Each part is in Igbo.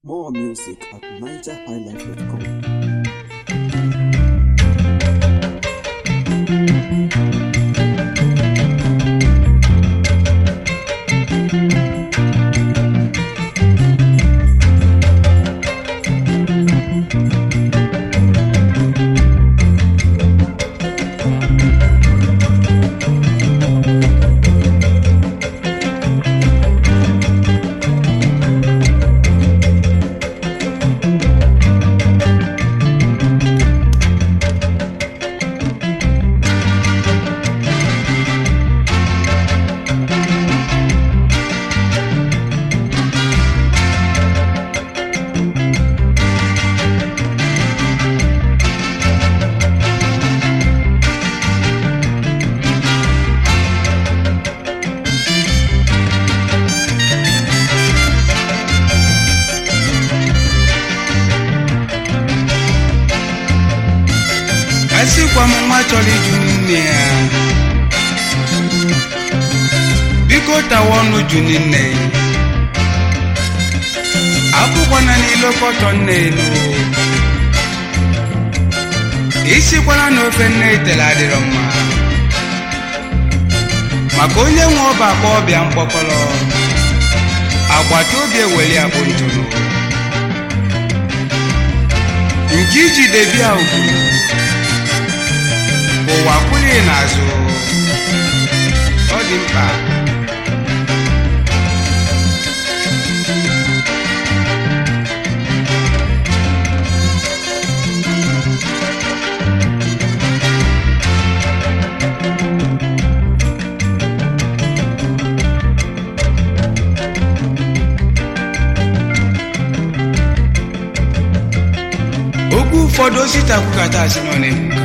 More music at nigerhighlife.com. asịkwa m nwa chọrọ iju nne ya biko tawa ọnụ ju nne ya akwụkwana n'ilo kọtọ nne elu isikwana na ofe nne itere adịrọ mma maka onye nwe ọba akpa ọbịa mkpọkọrọ agbata obi eweli abụ ntụrụ nke iji debia ugwu ụwa kwụrụ n'azụ ọ dị mkpa okwu ụfọdụ osita kwukata asị nọ na-ekwuka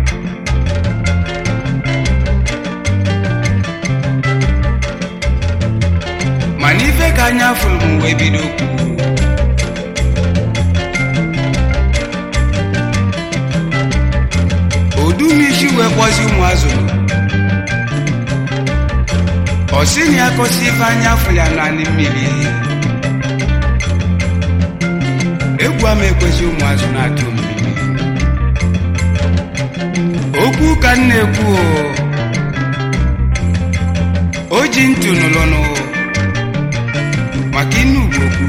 mana ife ka anya fụrụ m wee bido okwu odumisi wee kpọzi ụmụ azụrụ ọ sị na ya kọsi ife anya fụrụ ya naanị mmiri egwu ama ekwesị ụmụ azụ na-atụ mmiri okwu ka m na-ekwu o o ji ntụ nụlụnụ maka inu ugwu okwu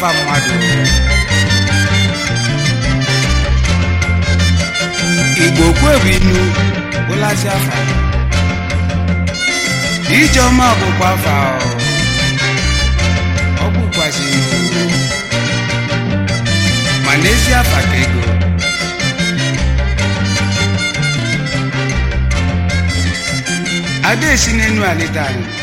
afa mmadụ igbo kwebu inu bụlasị afa ijeọma bụkwa afa ọ. ọ bụkwazị iwu ma n'ezi afa ka ego ada esi n'enu alịta anyị